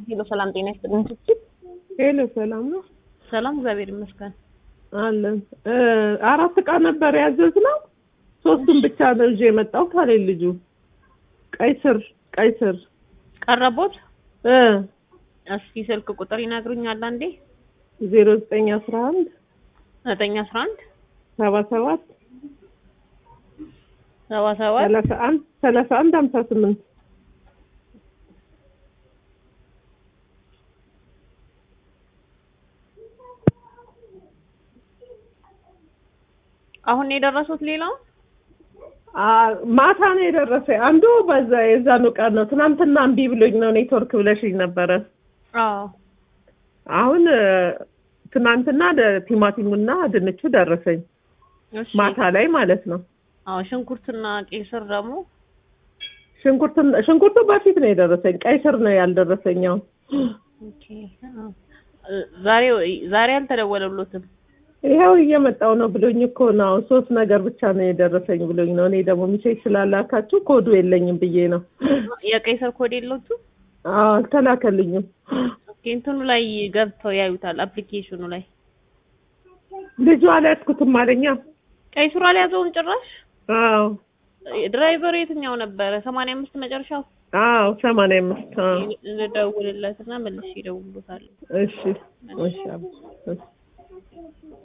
ሄሎ ሰላም ጤና ይስጥልኝ። ስትል ሄሎ ሰላም ነው ሰላም እግዚአብሔር ይመስገን። አለን እ አራት እቃ ነበር ያዘዝነው ሶስቱን ብቻ ነው ይዤ የመጣሁት አለኝ ልጁ። ቀይ ስር ቀይ ስር ቀረቦት እ እስኪ ስልክ ቁጥር ይነግሩኛል አንዴ? ዜሮ ዘጠኝ አስራ አንድ ዘጠኝ አስራ አንድ ሰባ ሰባት ሰባ ሰባት ሰላሳ አንድ ሰላሳ አንድ ሀምሳ ስምንት አሁን ነው የደረሱት ሌላው አ- ማታ ነው የደረሰ። አንዱ በዛ የዛኑ ቀን ነው። ትናንትና እምቢ ብሎኝ ነው ኔትወርክ ብለሽኝ ነበረ። አዎ አሁን እ፣ ትናንትና ደ- ቲማቲሙና ድንቹ ደረሰኝ እሺ ማታ ላይ ማለት ነው። አዎ ሽንኩርትና ቀይ ስር ደግሞ ሽንኩርት ሽንኩርቱ በፊት ነው የደረሰኝ። ቀይ ስር ነው ያልደረሰኝ። አሁን ኦኬ አዎ። እ፣ ዛሬ ዛሬ አልተደወለሎትም ይኸው እየመጣው ነው ብሎኝ እኮ ነው። አሁን ሶስት ነገር ብቻ ነው የደረሰኝ ብሎኝ ነው። እኔ ደግሞ ሚሴጅ ስላላካችሁ ኮዱ የለኝም ብዬ ነው። የቀይ ስር ኮድ የለውም አዎ አልተላከልኝም። ኦኬ እንትኑ ላይ ገብተው ያዩታል አፕሊኬሽኑ ላይ ልጁ አልያዝኩትም አለኛ። ቀይ ስሩ አልያዘውም ጭራሽ አዎ ድራይቨር የትኛው ነበረ ሰማንያ አምስት መጨረሻው አዎ ሰማንያ አምስት አዎ ልደውልለትና መልሼ ይደውሉታል እሺ እሺ አብ- እሺ